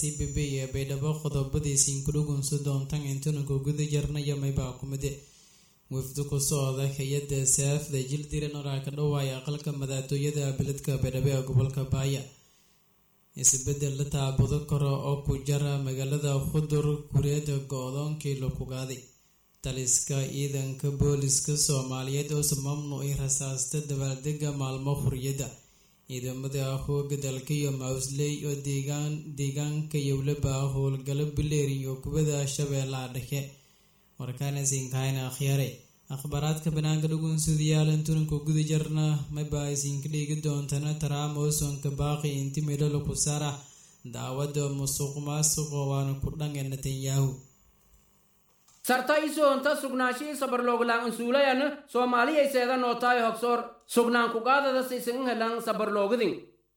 c b b ee baydhabo qodobadiisiin kudhugunsa doontan intunanka guda jarnaya maybaa kumide wafdi ku socda hay-adda saafda jildiran oraa ka dhawaaya aqalka madaxtooyada beledka baydhabo ee gobolka baaya isbedel la taabudo karo oo ku jara magaalada khudur kureeda go-doonkii la kugaaday taliska ciidanka booliska soomaaliyeed oo mamnuucay rasaasta dabaaldega maalmo xuriyadda ciidamada hooga dalka iyo mausley oo deegaanka yowlaba howlgalo bileeri iyo kubada shabeellaha dhexe warkaana siinkahayna akhyaare akhbaaraadka banaanka dhugunsudayaal inturanka guda jarna maba isinka dhigi doontana trump oo soonka baaqi inti midhalo ku saara daawada musuq maasuqa waana ku dhange netanyahu sarta isoonta sugnaashii sabarlooglaan ansuulayan soomaaliyay seeda nootaay hogsoor sugnaan kugaadada sisin helan sabarloogidin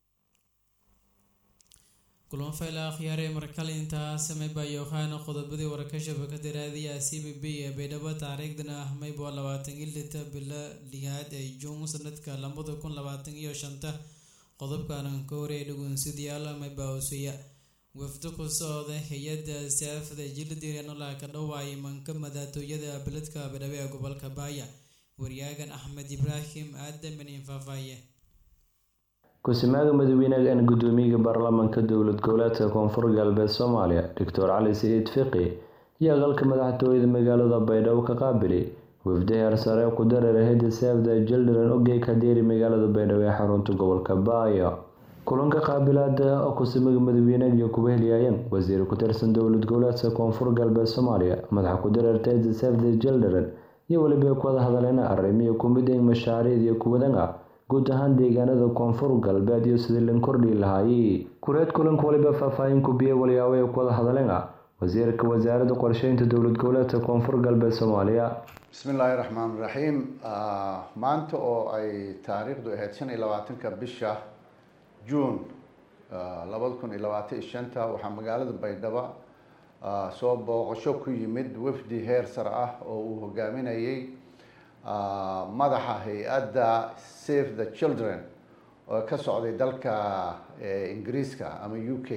kulamo fayla akhyaare markale intaas mayba yoohaana qodobadii warakashaba ka diraadiya c b b ee baydhabo taariikhdana ah mayba labaatan iyo lita bilo lihaad ee juun sanadka labada kun labaatan iyo shanta qodobkanan ka horeey dhugunsidayaal mayba hoseeya wafdo ku socda hay-adda saafada jildiranolaa ka dhawaayay manka madaxtooyada beledka baydhabo ee gobolka baaya waryaagan axmed ibraahim aadamin infaafaye ku-simaaga madaxweynaha an gudoomiyaha baarlamaanka dowlad goboleedka koonfur galbeed soomaaliya doctor cali saciid fiqi iyo aqalka madaxtooyada magaalada baydhabo ka qaabilay wafdi heer sare ku dareera hay-adda saafda jildiran ogey kadeeri magaalada baydhabo ee xarunta gobolka baaya kulanka qaabilaada oo ku-simiga madaxweynaha iyo kuba helyaayeen wasiir ku-tirsan dowlad goboleedka koonfur galbeed soomaaliya madaxa ku dareerta hay-adda saafda jildiran iyo weliba ku wada hadaleena arrimiyo kumid in mashaariicd iyo kuwadan ah guud ahaan deegaanada koonfur galbeed iyo sidii lan kordhi lahaayey kureed kulanka waliba faahfaahin kubiye walyaabo ee ku wada hadleen ah wasiirka wasaaradda qorsheynta dowlad goboleedka koonfur galbeed soomaaliya bismi illaahi raxmaan raxiim maanta oo ay taariikhdu ahayd shan iyo labaatanka bisha juun labada kun iyo labaatan iyo shanta waxaa magaalada baydhabo soo booqasho ku yimid wafdi heer sare ah oo uu hogaaminayay madaxa hay-adda save the children oo ka socday dalka ingiriiska ama u k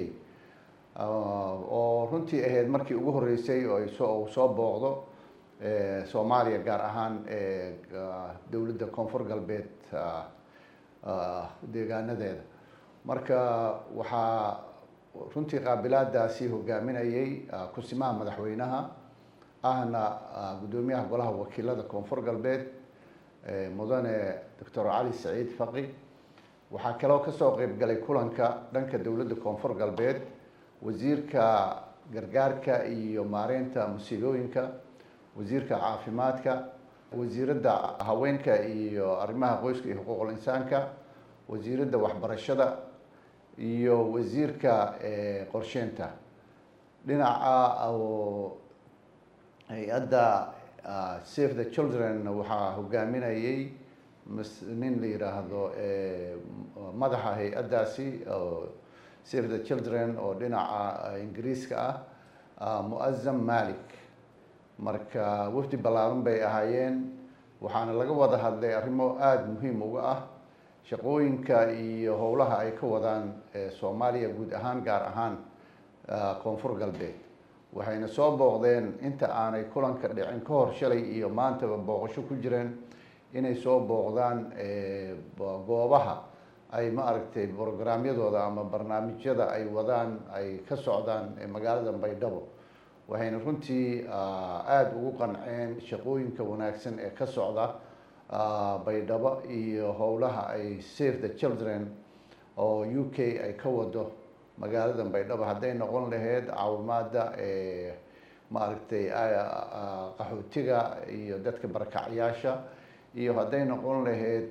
oo runtii ahayd markii ugu horeysay oo uu soo booqdo soomaaliya gaar ahaan dowladda koonfur galbeed deegaanadeeda marka waxaa runtii qaabilaadaasi hogaaminayay kusimaha madaxweynaha ahna guddoomiyaha golaha wakiilada koonfur galbeed mudane doctor cali saciid faqi waxaa kaloo kasoo qeyb galay kulanka dhanka dowladda koonfur galbeed wasiirka gargaarka iyo maareynta musiibooyinka wasiirka caafimaadka wasiiradda haweenka iyo arrimaha qoyska iyo xuquuqul insaanka wasiiradda waxbarashada iyo wasiirka qorsheynta dhinaca oo hay-adda save the children waxaa hogaaminayay nin la yidhaahdo madaxa hay-addaasi save the children oo dhinaca ingiriiska ah muazam malik marka wafdi ballaaran bay ahaayeen waxaana laga wada hadlay arrimo aada muhiim uga ah shaqooyinka iyo howlaha ay ka wadaan soomaaliya guud ahaan gaar ahaan koonfur galbeed waxayna soo booqdeen inta aanay kulanka dhicin ka hor shalay iyo maantaba booqasho ku jireen inay soo booqdaan goobaha ay ma aragtay brograamyadooda ama barnaamijyada ay wadaan ay ka socdaan magaalada baydhabo waxayna runtii aada ugu qanceen shaqooyinka wanaagsan ee ka socda baydhabo iyo howlaha ay save the children oo u k ay ka wado magaalada baydhabo hadday noqon lahayd caawimaada maaragtay qaxootiga iyo dadka barakacyaasha iyo hadday noqon lahayd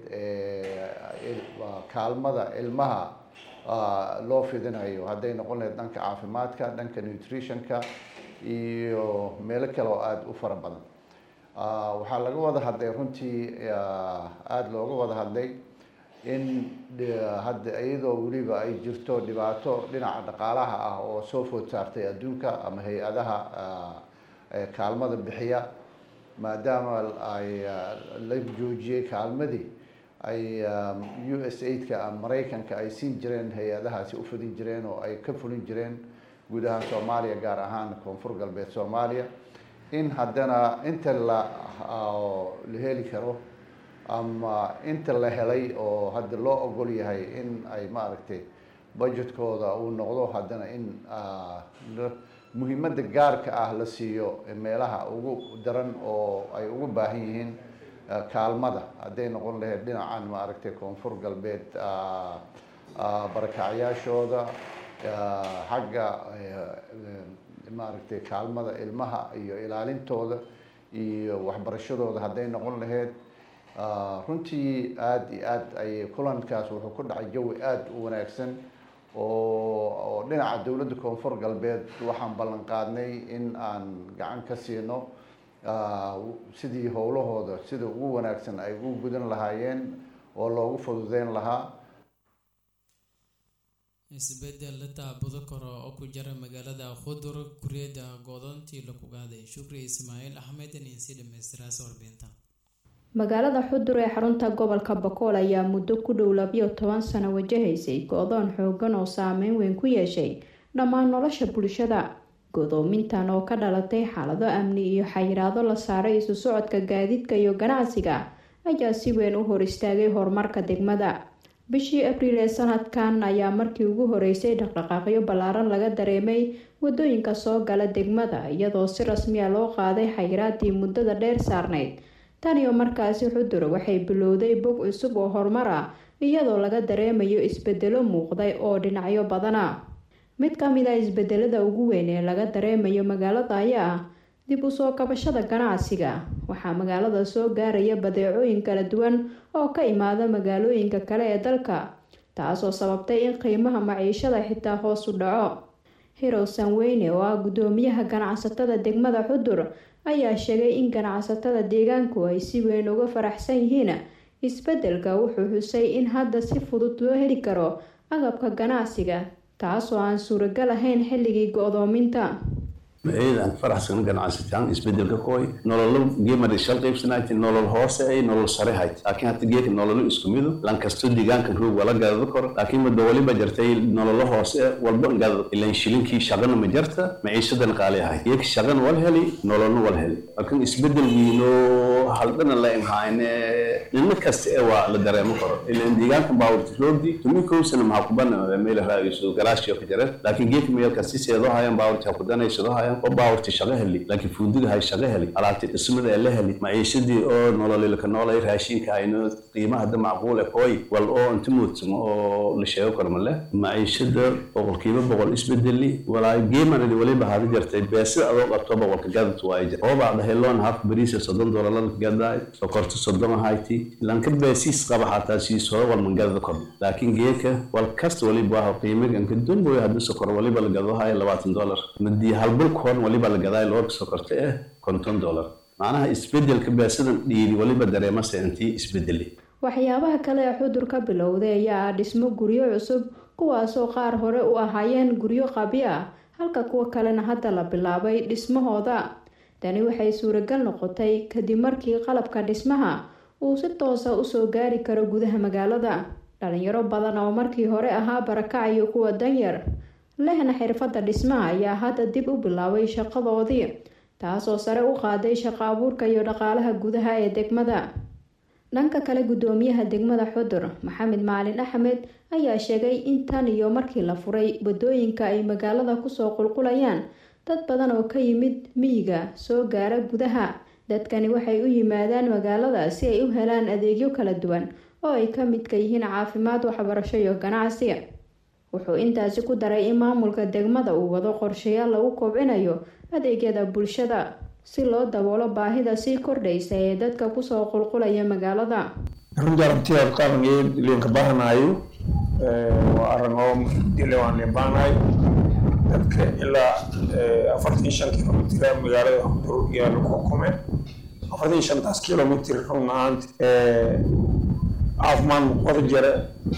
kaalmada ilmaha loo fidinayo hadday noqon lahayd dhanka caafimaadka dhanka nutritionka iyo meelo kale oo aada u fara badan waxaa laga wada hadlay runtii aada looga wada hadlay in hadda iyadoo weliba ay jirto dhibaato dhinaca dhaqaalaha ah oo soo food saartay adduunka ama hay-adaha kaalmada bixiya maadaama ay la joojiyey kaalmadii ay u s aidka maraykanka ay siin jireen hay-adahaasi u fidin jireen oo ay ka fulin jireen guud ahaan soomaaliya gaar ahaan koonfur galbeed soomaaliya in haddana inta la la heli karo ama inta la helay oo hadda loo ogol yahay in ay maaragtay budgetkooda uu noqdo haddana in muhiimadda gaarka ah la siiyo meelaha ugu daran oo ay ugu baahan yihiin kaalmada hadday noqon lahayd dhinacan maaragtay koonfur galbeed barakacyaashooda xagga maaragtay kaalmada ilmaha iyo ilaalintooda iyo waxbarashadooda hadday noqon lahayd runtii aada iyo aad ayay kulankaas wuxuu ku dhacay jawi aada u wanaagsan oo oo dhinaca dowladda koonfur galbeed waxaan ballan qaadnay in aan gacan ka siino sidii howlahooda sida ugu wanaagsan ay ugu gudan lahaayeen oo loogu fududeyn lahaa isbedel la taabudo karo oo ku jira magaalada khudur kuriyada goodontii lagu qaaday shukri ismaaciil axmed insi dhamaystiraas warbinta magaalada xudur ee xarunta gobolka bakool ayaa muddo ku dhow labiyo toban sano wajahaysay go-doon xoogan oo saameyn weyn ku yeeshay dhammaan nolosha bulshada godoomintan oo ka dhalatay xaalado amni iyo xayiraado la saaray isu socodka gaadiidka iyo ganacsiga ayaa si weyn u hor istaagay horumarka degmada bishii abriil ee sanadkan ayaa markii ugu horeysay dhaqdhaqaaqyo ballaaran laga dareemay wadooyinka soo gala degmada iyadoo si rasmiya loo qaaday xayiraadii muddada dheer saarnayd tan iyo markaasi xudur waxay bilowday bog cusub oo horumar ah iyadoo laga dareemayo isbedelo muuqday oo dhinacyo badana mid ka mid a isbedelada ugu weyn ee laga dareemayo magaalada ayaa ah dib u soo kabashada ganacsiga waxaa magaalada soo gaaraya badeecooyin kala duwan oo ka imaada magaalooyinka kale ee dalka taasoo sababtay in qiimaha maciishada xitaa hoos u dhaco hirow sanweyne oo ah guddoomiyaha ganacsatada degmada xudur ayaa sheegay in ganacsatada deegaanku ay si weyn uga faraxsan yihiin isbedelka wuxuu xusay in hadda si fudud loo heli karo agabka ganacsiga taasoo aan suuragal ahayn xilligii go-doominta ciidan faraxsan ganacsataan isbedelka kooy nololo geemar shal qaybsanayti nolol hoose ay nolol sare hayd laakiin hata geeka nololo isku midu lankasto deegaankan roog wala gadado karo laakiin muddo waliba jartay nololo hoose walba gadado ilan shilinkii shaqana ma jarta maciishadan qaali ahay geeka shaqana wal heli nololna wal heli laakiin isbedel wiino haldana la imhaayne nina kasta ee waa la dareemo karo ilan deegaankan baawurti roogdi tumi kowsana maxaa kubana meel raaiso galaashiyo ka jare laakiin geeka meelka si seedoo hayan baawurti ha kudanaysadoo hayan oo baawarti shaqo heli laakiin fuudiga hay shaqo heli alaabti dhismada ee la heli maciishadii oo nololilka noolay raashinka hayno qiimaha da macquule kooy wal oo inta muudsamo oo la sheego karo male maciishada boqolkiiba boqol isbedeli walaa geemaradi waliba hada jartay beesida adoo qabto boqolka gadad waay jir oo bacda heloon haf bariisa soddon doolarada gadaay sokorta soddon ahayti lanka beesiis qaba xataa siisodo walman gadada kordh laakiin geeka wal kasta waliba waa qiimiga anka dumboy hadii sokor waliba la gado haya labaatan doolar madii halbulka hor waliba la gadaay loorka sokorta eh konton dollar macnaha isbedelka beesidan dhiiri waliba dareemase intii isbedeli waxyaabaha kale ee xudur ka bilowday ayaa ah dhismo guryo cusub kuwaasoo qaar hore u ahaayeen guryo qabi ah halka kuwa kalena hadda la bilaabay dhismahooda tani waxay suuragal noqotay kadib markii qalabka dhismaha uu si toosa usoo gaari karo gudaha magaalada dhalinyaro badan oo markii hore ahaa barakac iyo kuwa danyar lehna xirfadda dhismaha ayaa hadda dib u bilaabay shaqadoodii taasoo sare u qaaday shaqo abuurka iyo dhaqaalaha gudaha ee degmada dhanka kale guddoomiyaha degmada xudur maxamed maalin axmed ayaa sheegay in tan iyo markii la furay wadooyinka ay magaalada kusoo qulqulayaan dad badan oo ka yimid miyiga soo gaara gudaha dadkani waxay u yimaadaan magaalada si ay u helaan adeegyo kala duwan oo ay ka midka yihiin caafimaad waxbarasho iyo ganacsi wuxuu intaasi ku daray in maamulka degmada uu wado qorshayaal lagu kobcinayo adeegyada bulshada si loo daboolo baahida sii kordhaysa ee dadka kusoo qulqulaya magaalada runtii aragtidaad qarangeed liinka baahanayo waa arrin oo muhiimdile waan liin baahanayo dadka ilaa afartan shan kilomitr magaalada xudur yaa lagu xukumay afartan shantaas kilomitr run ahaanti caafimaad wada jira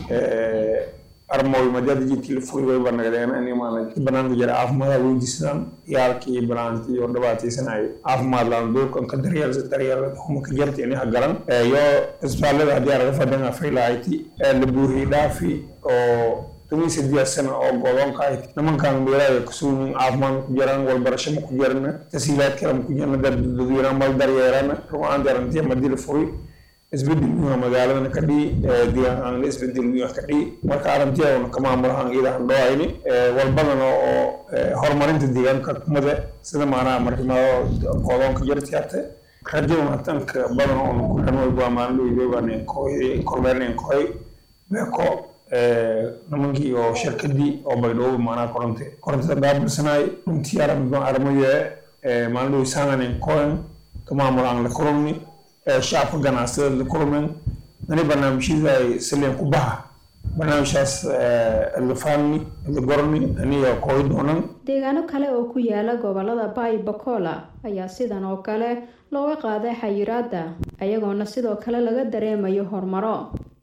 armooy madada jidkii la furi way banagdeen animaan banaanka jira caafimaada weydiistaan yaalkii banaanti iyo dhibaataysanay caafimaad laan duurkan ka daryeelsa daryeel huma ka jarta inaha garan yo isbitaalada haddii araga fadhan afaylahayti la buuriyey dhaafi oo tumiisa diyaasana oo godoonka ahayd nimankan meelaha kasuumin caafimaad ku jiraan walbarasho ma ku jirana tasiilaad kale ma ku jirana dadweynaha mal daryeerana rugaan darantiya madila furi isbedel wiina magaaladana ka dhii deegaankaana isbedel wiina ka dhii marka arrintiyauna ka maamulahan iyadan dhooayni walbadana oo horumarinta deegaanka kumada sida maanaha markimaado godoonka jartiyaate rajaduna tanka badan oona ku dhan walba maalin kormeernayn koy beeko nimankii oo shirkadii oo baydhoobi maanaha koronte korontada gaabilsanaay runtii aragno armaye maalin dhow saananen koen ka maamulaan la kulumni shacabka ganacsatada la kulmen ani barnaamijyada ay saleen ku baha barnaamijkaas lafaani lagorni aniga kooy doonan deegaano kale oo ku yaala gobolada baay bakola ayaa sidan oo kale looga qaaday xayiraada ayagoona sidoo kale laga dareemayo horumaro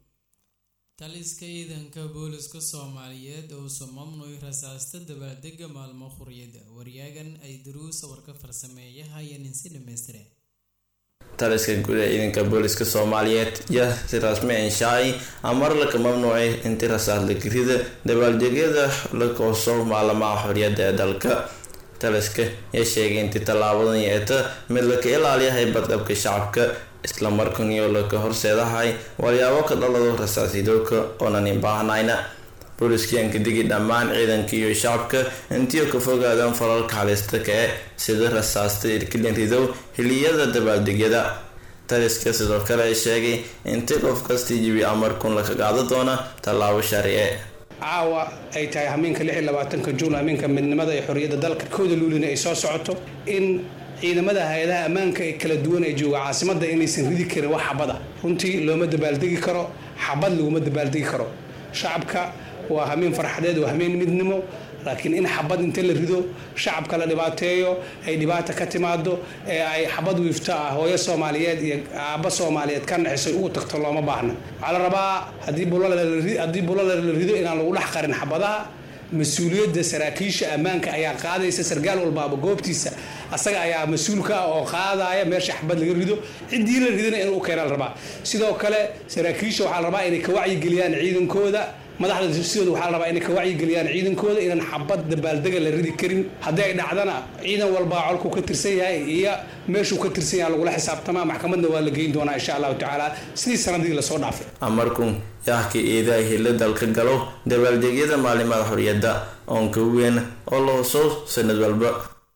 taliska ciidanka booliska soomaaliyeed oo soo mamnuuc rasaasta dabaaldega maalmo khuriyada waryaagan ay daruusa warka farsameeyahayeen insi dhamaystire taliska guud ee ciidanka booliska soomaaliyeed yaa si rasmi inshaay amar laka mamnuucay inti rasaas la gerida dabaaldegyada la kooso maalamaha xoriyada ee dalka taliska yaa sheegay intii tallaabadan yeeta mid laka ilaaliyahay badqabka shacabka islamarkaaniyo laka horseedahay walyaabo ka dhalado rasaasidoodka oonanin baahnayna booliskiyanka digi dhammaan ciidanka iyo shacabka intii ka fogaadaan falalka halista kae sida rasaasta irkilin ridow xiliyada dabaaldegyada taliska sidoo kale ay sheegay intii qof kastii jibi amarkun laka qaado doona tallaabo sharci caawa ay tahay hamiinka lix iyo labaatanka juun hamiinka midnimada ee xorriyadda dalka kooda luulina ay soo socoto in ciidamada hay-adaha ammaanka ee kala duwan ee jooga caasimadda inaysan ridi karin wax xabada runtii looma dabaaldegi karo xabad laguma dabaaldegi karo shacabka waa hamiin farxadeed waa hamiin midnimo laakiin in xabad inta la rido shacabka la dhibaateeyo ay dhibaata ka timaado ee ay xabad wiifto ah hooyo soomaaliyeed iyo aabba soomaaliyeed ka naxiso ugu tagto looma baahna waxaa la rabaa haddii bulala la rido inaan lagu dhex qarin xabadaha mas-uuliyadda saraakiisha ammaanka ayaa qaadaysa sargaal walbaaba goobtiisa asaga ayaa mas-uulka ah oo qaadaya meesha xabad laga rido ciddii la ridana inuu u keena la rabaa sidoo kale saraakiisha waxaa la rabaa inay ka wacyigeliyaan ciidankooda madaxda sidooda waxaa la rabaa inay ka wacyigeliyaan ciidankooda inaan xabad dabaaldega la ridi karin haddii ay dhacdana ciidan walbaa colkuu ka tirsan yahay iyo meeshuu ka tirsan yahay lagula xisaabtamaa maxkamadna waa la geyn doonaa insha allahu tacaala sidii sanadii lasoo dhaafay amarkun yaahka iidaa hila dalka galo dabaaldegyada maalimada xoriyadda oonka weyn oo la huso sanad walba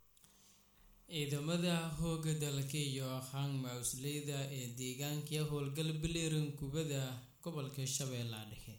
ciidamada hooga dalka iyo aqaan mausleyda ee deegaanka howlgal biliran kubada gobolka shabeellaha dhexe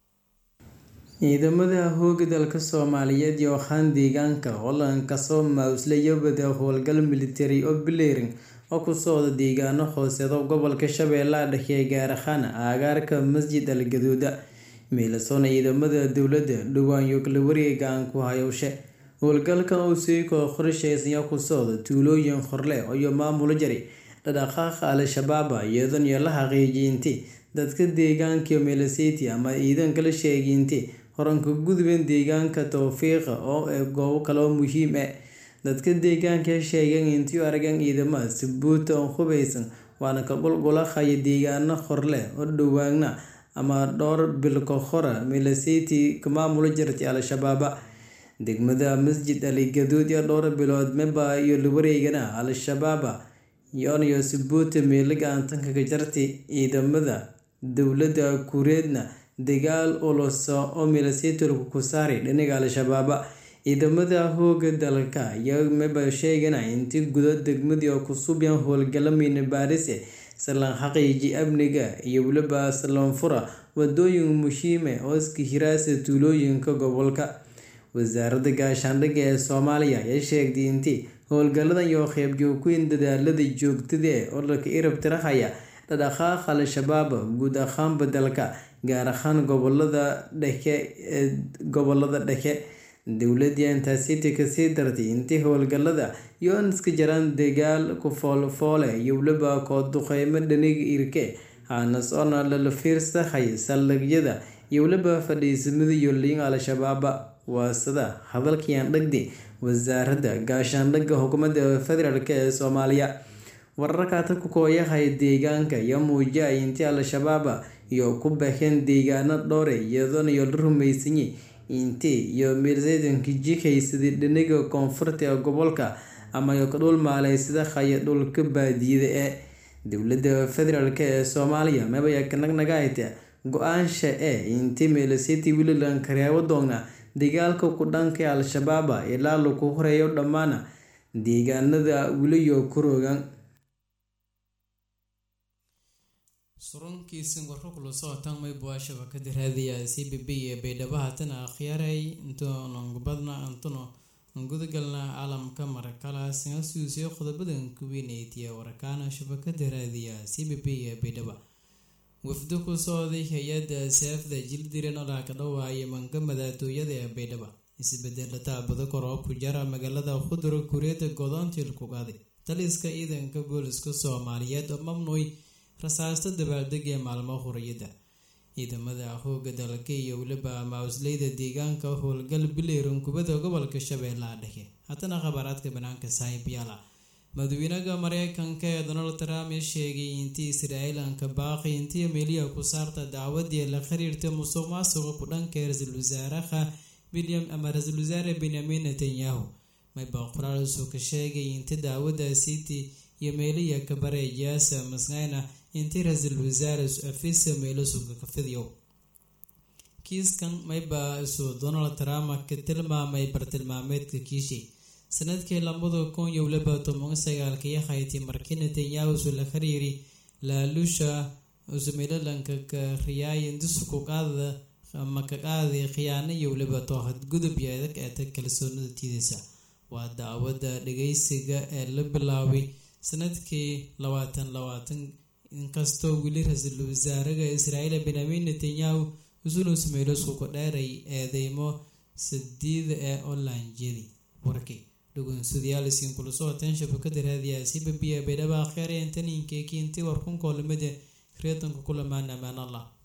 ciidamada hooga dalka soomaaliyeed iyo aqaan deegaanka holland kasoo mausleyabada howlgal military oo bileering oo ku socda deegaano hooseeda gobolka shabeellaha dhexe gaar ahaan aagaarka masjid al gaduuda miilasoona ciidamada dowladda dhowaan kala wareega aan ku hayowshe howlgalkan uu sii koo qorsheysanyaa ku socda tuulooyin horle iyo maamulo jari dhadhaqaaqa al-shabaaba iyadoon iyo la xaqiijiyinti dadka deegaanka melaseti ama ciidanka la sheeginti horanka gudben deegaanka towfiiqa oo ee goobo kaloo muhiim ah dadka deegaanka sheegeen intii aragan ciidamada sabuuta oo hubeysan waana ka qulqulaqaya deegaano horle oo dhowaana ama dhowr bilka hora melaseti ka maamulo jirtay al-shabaaba degmada masjid ali gaduud iyo dhowr bilood meba iyo lawareegana al-shabaaba yooniyo sabuuta meelaga aantanka ka jartay ciidamada dowladda kureedna dagaal olosa oo milasetorka ku saaray dhinaga al-shabaaba ciidamada hooga dalka ayaa meba sheegana intii gudo degmadii oo kusubyan howlgalamina baarise salaan xaqiiji amniga iyo weliba salaanfura wadooyin muhiime oo iska hiraasa tuulooyinka gobolka wasaaradda gaashaandhigga ee soomaaliya ayaa sheegtay intii howlgaladan iyo qeybjoogweyn dadaalada joogtada ee odalka irab tirahaya dhadhaqaaqa al-shabaab guud ahaanba dalka gaar ahaan gobolada dhexe ee gobolada dhexe dowladii intaasiti kasii dartay intii howlgalada iyo an iska jaraan dagaal ku foolfoole iyo weliba kooduqeymo dhaniga irke haanas oona lala fiirsahay saldhigyada iyo weliba fadhiisamada iyo liin al-shabaaba waasada hadalkayaan dhagdi wasaaradda gaashaandhigga xukuumadda federaalk ee soomaaliya wararkaata ku kooyahay deegaanka iyo muujiyay intii al-shabaaba iyo ku baxeen deegaano dhowre iyadoona iyo la rumeysanyay intii iyo meelseedanka jikaysadii dhiniga koonfurta ee gobolka ama iyo ka dhul maaleysada haya dhulka baadiyada ee dowladda federaalk ee soomaaliya mabaya kanagnagahayta go-aansha ee intii meelseeti welilan kareebo doona dagaalka ku dhanka al-shabaaba ilaa lagu horeeyo dhammaan deegaanada weliyo kuroogan surunkiisin warro kula socotaan maybuwa shabakada raadiya c b b ee baydhabo haatana akhyaaray intoonangubadna antono gudagalna caalamka marakala singasuusiyo qodobadan kuweyneytiya warkaana shabakada raadiya c b b ee baydhaba wafdo ku socday hay-adda saafda jildiran olaa ka dhawaaya manka madaatooyada ee baydhaba isbedela taabado kor oo ku jara magaalada khudra kureeda godoontil ku qaaday taliska ciidanka booliska soomaaliyeed oo mamnuuy rasaasta dabaaldeg ee maalmo huriyada ciidamada hooga dalka iyo weliba mausleyda deegaanka howlgal bileeran kubada gobolka shabeellaha dhexe haddana khabaaraadka banaanka saaxiibyaala madaxweynaha mareykanka ee donald trump sheegay intii israa'iilanka baaqi intii meeliya ku saarta dacwadii la xiriirta musuq maasuqa ku dhanka ra-iisul wasaaraha william ama ra-iisul wasaare benyamin netanyahu mayba qoraalsuu ka sheegay inti daawada city iyo meeliya kabareejaasa masnayna intii ra-iisul wasaare afisa meelo suga ka fidiyo kiiskan mayba isuu donald trump ka tilmaamay bartilmaameedka kiishi sanadkii labada kun iyo waliba toban sagaalkii hayti markii netanyahu isu la xiriiri laalusha usumelalanka ka riyaaya disuku qaada ama ka qaaday khiyaano iyo waliba toohad gudub iyo adag eeta kalsoonida tiidaysa waa daawada dhageysiga ee la bilaabay sanadkii labaatan labaatan inkastoo weli ra-iisul wasaaraha israa'iil benyamin netanyahu isuna sameelo iskuku dheeray eedeymo sadiida ee onlinejyadii warkii dhugunsadayaal isiin kula socoteen shabakada raadiyaha c b b ee baydhaba akheer ee intaniinkeekii intii warkunkoolamada reedanka kulamaan amaan allah